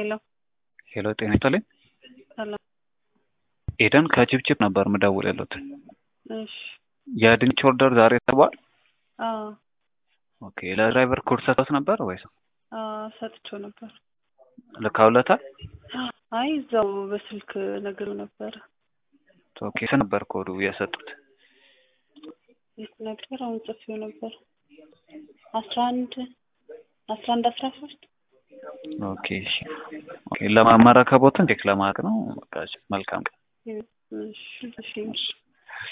ሄሎ ሄሎ ጤና ይስጥልኝ። ሰላም። ኤደን ከችብችብ ነበር ምደውል ያሉት። እሺ። የድንች ኦርደር ዛሬ ተባል። አዎ ኦኬ ለድራይቨር ኮድ ሰጥቶት ነበር ወይስ አዎ ሰጥቼው ነበር። ልካውለታል? አይ እዛው በስልክ ነገሩ ነበረ። ኦኬ ስንት ነበር ኮዱ የሰጡት? የት ነበር? አሁን ጽፌው ነበር። አስራ አንድ አስራ አንድ አስራ ሶስት ኦኬ እሺ። ኦኬ ለማመረከቦትን ቼክ ለማድረግ ነው። በቃ እሺ፣ መልካም ቀን። እሺ እሺ